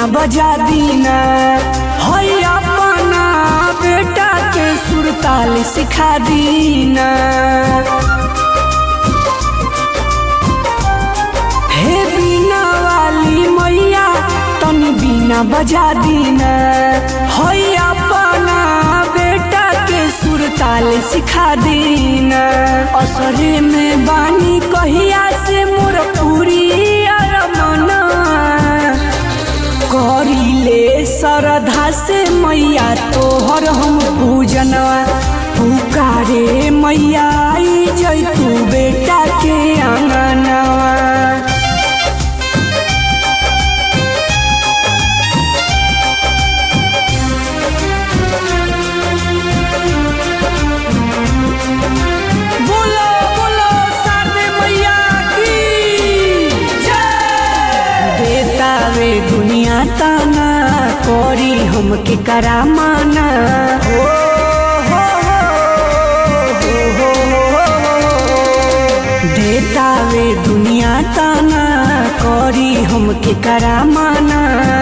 बीना बजा दीना है अपना बेटा के सुरताल सिखा दीना हे बीना वाली मैया तनी बीना बजा दीना है अपना बेटा के सुरताल सिखा दीना असरे में बानी कहिया से मोर पूरी अरमना करिले श्रद्धा से मैया तोहर हम पूजनवा पुकारे मैया आई जैतू बेटा के आंगनवा बोलो बोलो सारदे मैया की जय देता वे दुनिया ताना कोरी हमके करामाना हो हो हो हो हो देता वे दुनिया ताना कोरी हमके करामाना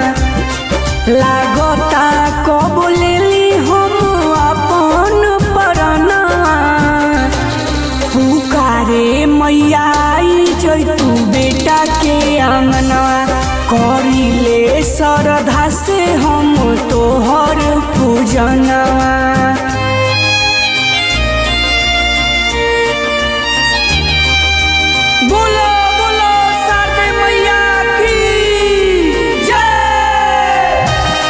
लागता कब लेली हम अपन परनवा पुकारे मैया आई जैतू बेटा के आंगनवा करिले श्रद्धा से हम तोहर पूजनवा बोलो बोलो सारदे मैया की जय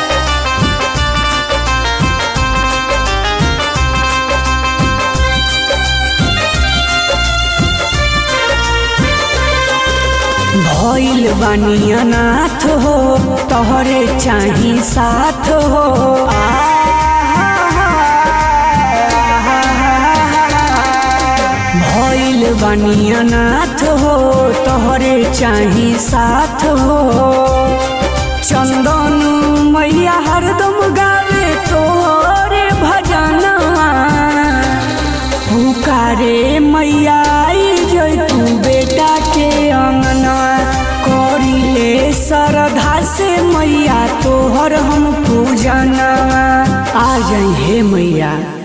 भइल बानी अनाथ हो तोहरे चाही साथ हो भइल बानी अनाथ हो तोहरे चाही साथ हो चंदन मैया हरदम गावे तोहरे भजनवा पुकारे मैया आई जैतू बेटा के अंगना करिले श्रद्धा से मैया तोहर हम पूजनवा आ जाई हे मैया